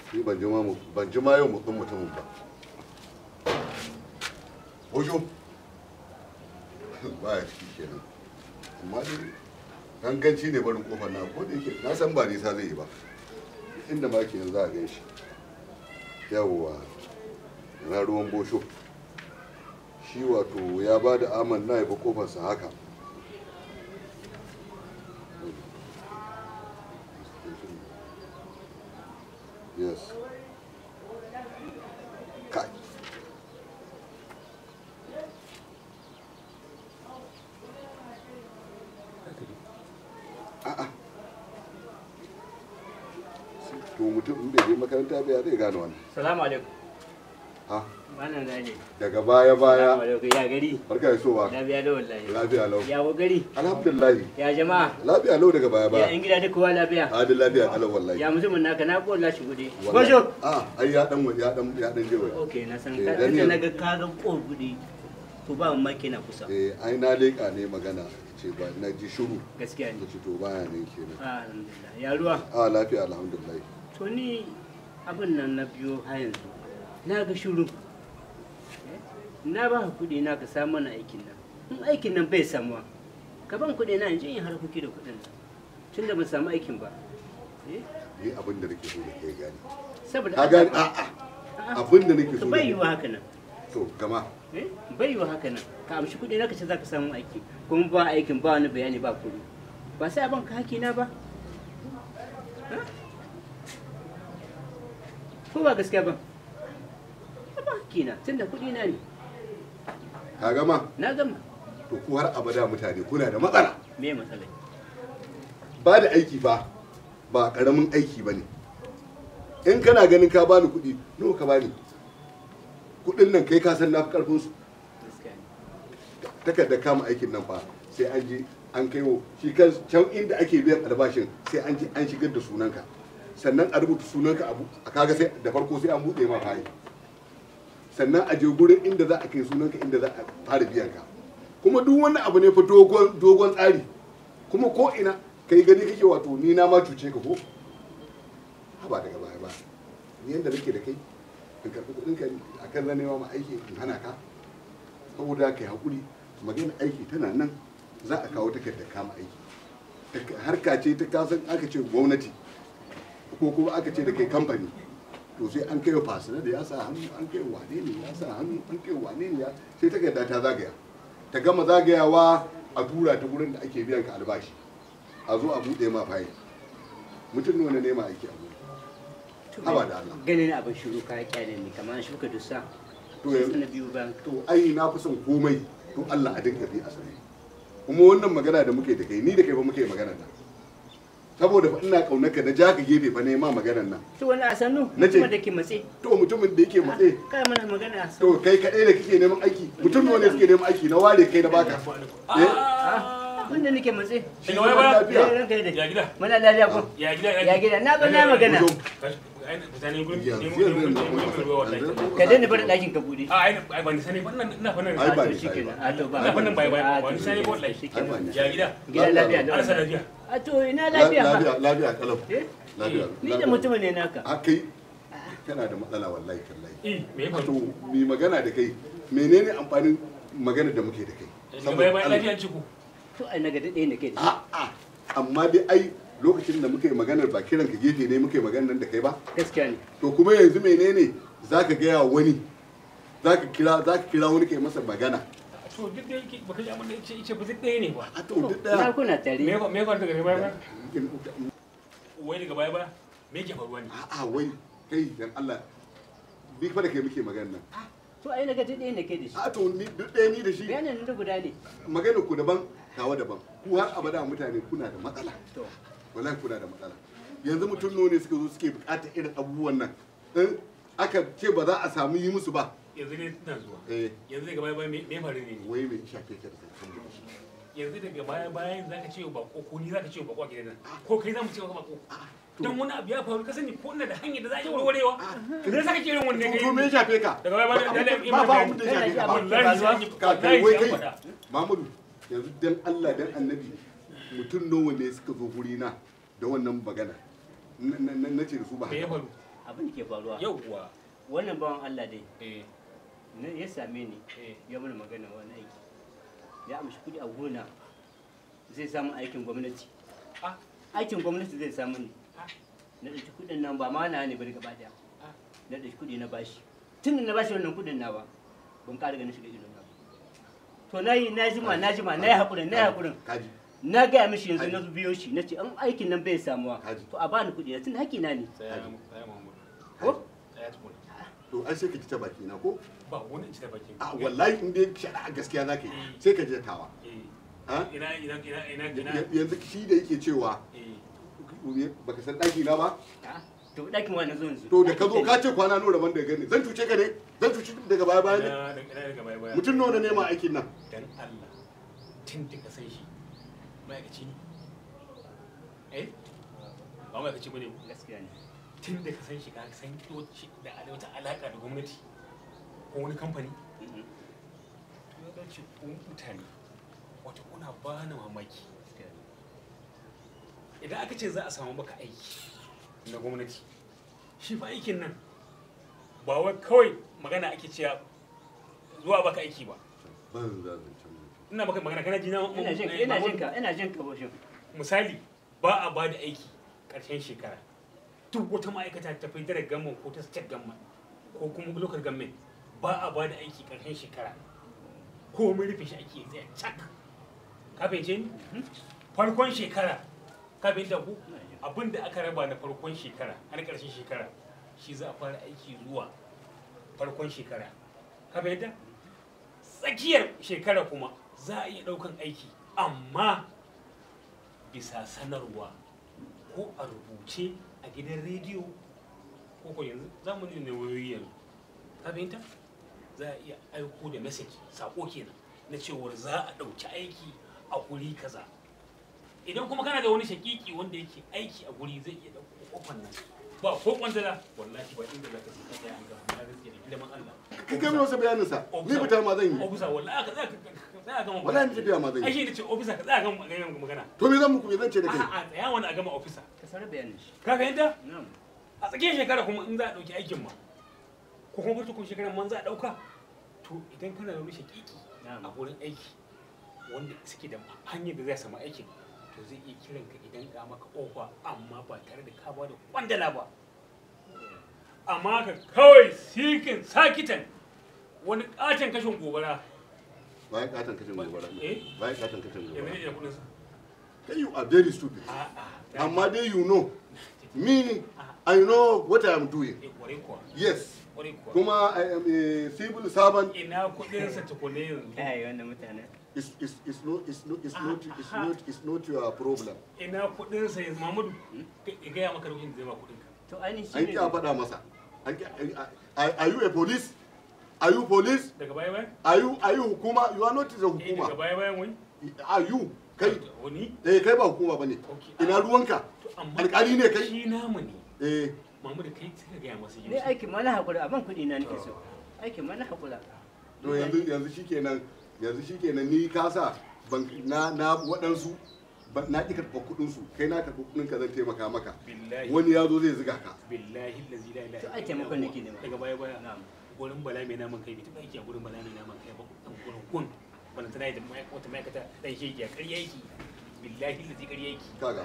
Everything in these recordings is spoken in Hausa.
ni ban ji ma mu ban ji ma yau mutum mutumin ba Ojo ba ya ciki kenan amma dai ganganci ne barin kofar na ko da yake na san ba nisa zai yi ba inda ma ke za a gan shi yawwa na ruwan bosho shi wato ya ba da aman na ya bi kofarsa haka yes kai a'a to mutum in bai je makaranta ba ya zai gane wannan Salamu alaikum. ha Wannan na ne. daga baya Salamu baya alaikum. Ya gari. barka da sowa Lafiya da wallahi. lafiya lau Ya wa gari. alhamdulillah Ya jama'a. lafiya lau daga baya Ya baya in gida duk kowa lafiya. adin lafiya kalau wallahi Ya mutumin naka na ko Allah shi gude. Wallahi. Bosho. a ai ya dan ya dan ya dan je wai Okay, na san Eh, ka dan inda yanzu- naga ka ga ko gude. To ba mu maki na kusa. eh ai na leka ne magana ce ba na ji shiru Gaskiya na ne. ci to baya ne kenan Ah, Alhamdulillah. Ya ruwa. a lafiya alhamdulillah To ni abin nan na biyo har yanzu. Na ga shuru. Na ba ka kuɗi na ka samu mana aikin nan. In aikin nan bai samuwa. Ka ban kuɗi na in je in harkoki da kuɗin nan. Tunda ban samu aikin ba. Eh? ni abin da nake so da kai gani Saboda ka gani a a abin da nake so da bai kai- yiwa haka nan. to gama Eh? bai yiwa haka nan ka amshi kuɗi na ka ce za ka samu aiki kuma ba aikin ba wani bayani ba kuɗi ba sai a banka haki na ba Ha? ko ba gaskiya ba A ba haki na tunda kuɗi na ne ka gama na gama to ku har abada mutane kuna da matsala me matsalai ba da aiki fa ba karamin aiki ba ne in kana ganin ka bani kuɗi nawa ka bani kuɗin nan kai ka san na fi karfin su gaskiya ne takardar kama aikin nan fa sai an je an kai wa shi kan can inda ake biyan albashin sai an je an shigar da sunanka sannan a rubuta sunanka abu a kaga sai da farko sai an buɗe ma fayi sannan a je gurin inda za a kai sunanka inda za a fara biyan ka kuma duk wani abu ne fa dogon dogon tsari kuma ko ina kai gani kake wato ni na ma cuce ka ko ba daga baya ba ni yanda nake da kai in karɓi kuɗin ka akan zanewa ma aiki in hana ka saboda kai hakuri magana aiki tana nan za a kawo takardar kama aiki Tak- harka ce ta kasan aka ce gwamnati ko kuma aka ce da kai kamfani to sai an kai wa fasina da ya sa hannu an kai wa wane ne ya sa hannu an kai wa wane ne ya sai takarda ta zagaya ta gama zagayawa a tura ta gurin da ake biyan ka albashi a zo a buɗe ma fayi mutum nawa ne nema aiki a gurin haba da Allah ganin abin shiru ka kyale ne kamar an shuka dusa To sai yanzu- na biyu bayan to ai na fi son komai to Allah a dinga bi a sani kuma wannan magana da muke da kai ni da kai fa muke magana nan saboda fa ina kaunar ka na ja ka gefe fa ne ma maganar nan to wani a sannu Na ce- kuma da ke matse to mutumin da yake matse kai mana magana a sannu to kai kadai da kike neman aiki mutum nawa ne suke neman aiki na ware kai na baka eh abin da nake matse shi Daga zaman baya ba? lafiya Eh, ranka ya daɗe. Ya gida? Muna lafiya ko? Ya gida Ya gida, na ba na magana. Mutum. Ai, fita ne gurin yanzu nemo- yanzu nemo- yanzu nemo- nemo ruwa wallahi. yanzu- Ka daina barin ɗakin ka buɗe. A ai ai ban sani ba ina ina fa nan. Ai, ba to ni shi sai kenan. ba. A to ba. Ina fa nan bai bai A ba to ni sani ba wallahi. shi Ai, ba kenan. ni. Ya gida? Gida lafiya da Arsa lafiya. A to ina lafiya fa. lafiya lafiya kalau Eh? lafiya Ni da mutumin ne naka. a kai kana da matsala wallahi tallahi Eh, me ya to faru? mi magana da kai menene amfanin magana da muke da kai Daga baya baya lafiya ci ku. To ai naga daɗe ne kai da shi. a'a amma dai ai lokacin da muka yi maganar ba kiran ka gefe ne muka yi maganar nan da kai ba Gaskiya ne. to kuma yanzu menene zaka gaya wa wani zaka kira zaka kira wani kai masa magana To duk da yake baka ji abin da yace yace ba zai ɗaya ne ba. a to duk Na daya kuna Me tare. ya fa- me ya faru daga baya baya? Wai daga baya baya? Me yake faruwa ne? a'a wai kai dan Allah bi fa da kai muke maganar nan To ai naga daɗe ne kai da shi. a to ni duk ɗaya ni da shi Bayanin da guda ne. maganar ku daban tawa daban ku har abada mutane kuna da matsala To. wallahi kuna da matsala yanzu mutum nawa ne suka zo suke bukatar irin abubuwan nan in aka ce ba za a samu yi musu ba Yanzu ne ina zuwa. eh Yanzu daga baya baya me me ya faru ne? wai mai shafe ka da kai yanzu daga baya bayan za ka ce wa bako ko ni za ka ce wa bako a gidan nan ko kai za mu ce wa bako don wani abu ya faru ka sani ko ina da hanyar da za a yi warwarewa idan za ka ce irin wannan to me ya shafe ka daga baya bayan da ba ba abin da ya shafe ka ba wallahi sai an yi ka kai wai kai faɗa Mamudu yanzu dan Allah dan Annabi mutum nawa ne suka zo guri na da wannan magana na na ce da su ba me ya haka faru abin da ke faruwa yawwa wannan bawan Allah dai eh na ya same ni eh ya mana magana wani aiki ya amshi kuɗi a gona zai samu aikin gwamnati ah aikin gwamnati zai samu ne ah na ɗauki kuɗin nan ba ma na ne bari gaba ɗaya ah na ɗauki kuɗi na bashi tun da na bashi wannan kuɗin na ba ban ƙara ganin shiga idon na ba to na yi na jima na jima na yi haƙurin na yi haƙurin kaji na gaya mishi yanzu na biyo shi na ce an aikin nan bai samuwa Haji. to a bani kuɗi na tun da haƙƙi na ne tsaya tsaya Muhammad ko tsaya tukuna to ai sai ka ji ta baki na ko ba wani ci da bakin a wallahi in dai shari'a gaskiya za ka yi sai ka je tawa eh ha? ina ina ina ina ina Ya- yanzu shi da yake cewa eh baka san ɗaki na ba Ah, to ɗakin wani zo yanzu to da ka zo ka ce kwana nura ban da gani zan cuce ka ne zan cuce daga baya baya ne ina ina daga baya baya mutum nawa na nema aikin nan dan Allah tun da ka san shi ma'aikaci ne eh ba ma'aikaci bane gaskiya ne tun da ka san shi ka san shi da ala- wata alaka da gwamnati ko wani kamfani Mhm. to ya dace ku mutane wato kuna ba na mamaki Gaskiya ne. idan aka ce za a samu maka aiki na gwamnati shi fa aikin nan ba wai kawai magana ake cewa zuwa baka aiki ba ban za zancen mutum ina baka magana kana ji na ina jin ka ina jin ka ina jin ka boshin misali ba a ba da aiki ƙarshen shekara duk wata ma'aikata ta fi dare gamman ko ta state gamman ko kuma local government ba a ba da aiki ƙarshen shekara ko mun rufe shi ake tsaye cak ka fahimce ni farkon shekara ka fahimta ku abin da aka raba na farkon shekara har ƙarshen shekara shi za a fara aiki zuwa farkon shekara ka fahimta tsakiyar shekara kuma za a iya ɗaukan aiki amma bisa sanarwa ko a rubuce a gidan rediyo ko ko yanzu zamani ne wayoyi yanzu ka fahimta za a iya aiko da message sako kenan na cewar za a ɗauki aiki a guri kaza idan kuma kana da wani shakiki wanda yake aiki a guri zai iya ɗauko kofan nan ba ko kwantala wallahi ba inda za ka sai ka tsaya an gama na gaske da ilimin Allah ka kai masa bayanin sa ni fitar ma zan yi ofisa wallahi ka tsaya ka tsaya gama wallahi ni tafiya ma zan ai yi shi ne ce ofisa ka tsaya gama gama magana to me zan muku me zan ce da kai a'a tsaya wani a gama ofisa ka sanar bayanin shi ka fahimta na'am a tsakiyar shekara kuma in za a ɗauki aikin ma ko kuma farkon shekarar man za a ɗauka to idan kana da wani shakiki a na'am wurin aiki wanda suke da hanyar da zai samu aikin to zai iya kiran ka idan ka maka ofa amma ba tare da ka bada kwandala ba amma ka kawai sikin sakitan wani katon kashin gobara bayan katon kashin gobara Eh? bayan katon kashin yanzu gobara ne da kudin sa kai you are very stupid a'a amma dai you know me I know what I am doing eh kware kuwa yes kware kuwa kuma I am a civil servant ina kudin sa tukune yanzu kai wannan mutane is is is not is not is not is not is not your problem ina kudin sa yanzu Muhammadu ya gaya maka lokacin da zai ba kudin ka to ainihin shi an ne ki a faɗa masa an ki are are you a police are you police daga baya bayan are you are you hukuma you are not the eh daga hukuma baya bayan wai are you kai wani eh kai ba hukuma bane Okay. ina ruwanka to amma alƙali ne kai shi namu ne eh Muhammadu kai suka gaya masa ne aikin ma na haƙura abin kuɗi na nake so aikin ma na haƙura to yanzu yanzu shikenan yanzu shikenan ni kasa ban na na waɗansu ba- na ƙi karɓar kuɗin su kai na karɓi kuɗin ka zan taimaka maka billahi wani ya zo zai ziga ka billahi allazi la ilaha To, ai illa taimakon huwa. nake nema. daga baya baya na'am gurin bala mai naman kai bai taɓa aiki a gurin bala mai naman kai ba dan gurin kun bana tana da mai- wata ma'aikata dan shege a ƙarya yake billahi allazi ƙarya yake kaga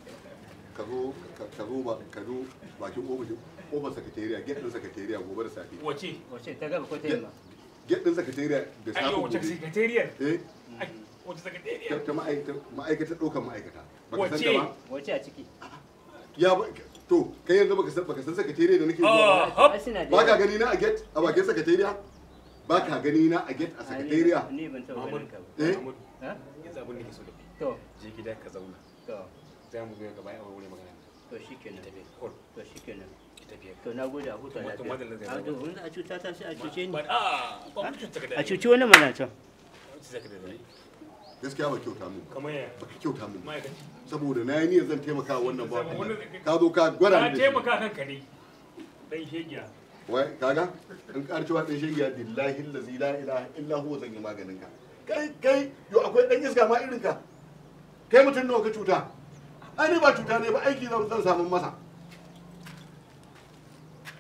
ka zo ka ka zo ba ka zo bakin ofishin ofar sakatariya gate din sakatariya gobe da safe wace wace ta gaba ko ta yamma gate din sakatariya da safe ayyo wace gobe secretariat eh Ai, wace ta secretariat ta ma'aikata ma'aikatar ɗaukar ma'aikata baka san Wace? ta ba wace a ciki ya ba to kai yanzu baka san baka san sakatariya da nake zuwa Ah, ba hop. ai suna da ba ka yawa. gani na a gate a bakin sakatariya ba ka gani na a gate a Ah, ni- sakatariya ni ban taɓa ganin ka ba Eh? Muhammadu, ha yanzu abin da ke so da kai to je gida ka zauna to za mu zo gaba a wurin magana to shikenan ita bai hol to shikenan ita bai to na gode a huta To, to, madalla lafiya zai a to wanda a cuta ta sai a cuce ni ba a ba mu cuta ka da a cuci wani mana can cuta ka da dai gaskiya ba kyauta mun ba kamar ya baka kyauta mun ba ma'aikaci saboda na yi niyyar zan taimaka wa wannan ba Saboda wannan- ka zo ka gwada ka ni da shi taimaka kanka ne dan shegiya wai kaga in ƙara cewa ɗan shegiya billahi allazi la ilaha illa huwa zan yi maganin ka kai kai yo akwai ɗan iska ma irin ka kai mutum nawa ka cuta ai ni ba cuta ne ba aiki zan zan samu masa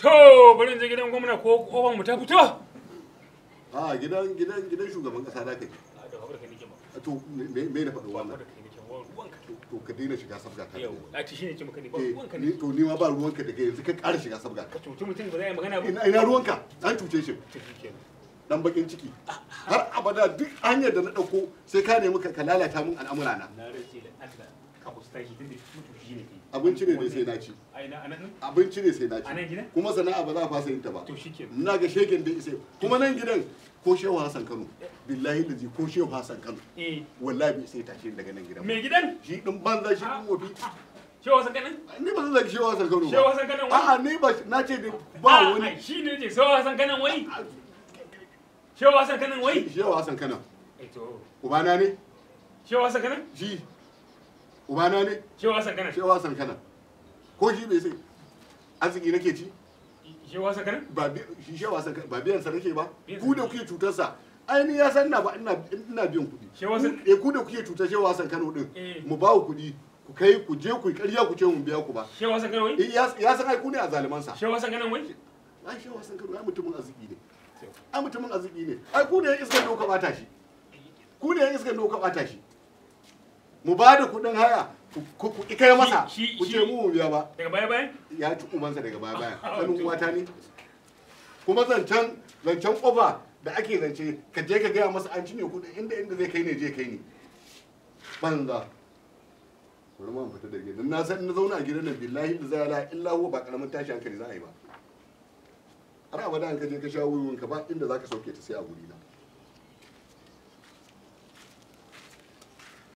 to bari in je gidan gwamna ko kofar mu ta fito a gidan gidan gidan shugaban kasa da ka je a da babar kai nake ba to me me na faɗo babar wannan kai nake ba ruwanka to ka daina shiga sabga ta yau a ci shine ce maka ne ba eh ruwanka ni ne to ni ma ba ruwanka daga yanzu ka ƙara shiga sabga ka cuci mutum ba za a yi magana ba ina ina ruwanka an cuce shi to shikenan dan bakin ciki har abada duk hanyar da na dauko sai ka nemi ka ka lalata min al'amura na na rage da Allah ka kusta shi tunda mutu shi ne kai abinci ne dai sai na ci ai na anan abinci ne sai na A nan ci gidan? kuma sana'a ba za a fasa yin ta ba to shikenan ina ga shegen da isai kuma nan gidan ko shehu hassan kano billahi da ko shehu hassan kano eh wallahi bai sai tashi daga nan gidan ba. me gidan shi din banza shi din wofi shewa san kanan ni ba zan zaki shehu hassan kano shewa ba san kanan wai a'a ni ba na ce da ba wani shi ne ce shewa san kanan wai shewa san kanan wai shehu hassan kano eh to ubana ne shewa san kanan shi ubana ne shewa san kanan shehu hassan kano ko shi bai sai arziki nake ci shewa san kanan ba bi- shi shehu hassan Kano ba biyan sa nake ba Biyan sa ku da nake. kuke cutar sa ai ni ya san na ba ina ina biyan kuɗi Shehu Hassan- Ku- eh ku da kuke cutar shehu hassan kano din Eh. mu ba ku kuɗi ku kai ku je ku yi ƙarya ku ce mun biya ku ba shewa san kanan wai Eh, ya ya san ai ku ne a zalimansa shewa san kanan wai ai shehu hassan kano ai mutumin arziki ne ai mutumin arziki ne ai ku ne yan iskan da kuka bata shi ku ne yan iskan da kuka bata shi mu ba da kuɗin haya ku ku ku ki kai masa Shi- ku shi- ce mu mu biya ba daga baya bayan ya ci ubansa daga baya baya Ah, sanin to. uwata ne kuma zancen zancen kofa da ake zance ka je ka gaya masa an cinye kuɗi inda inda zai kai ne je kai ne banza bari ma in fita da gidan na san in na zauna a gidan nan billahi da zai la illa huwa ba karamin tashi hankali za a yi ba har abada an ka je ka sha wuyin ka ba inda zaka sauke ta sai a guri na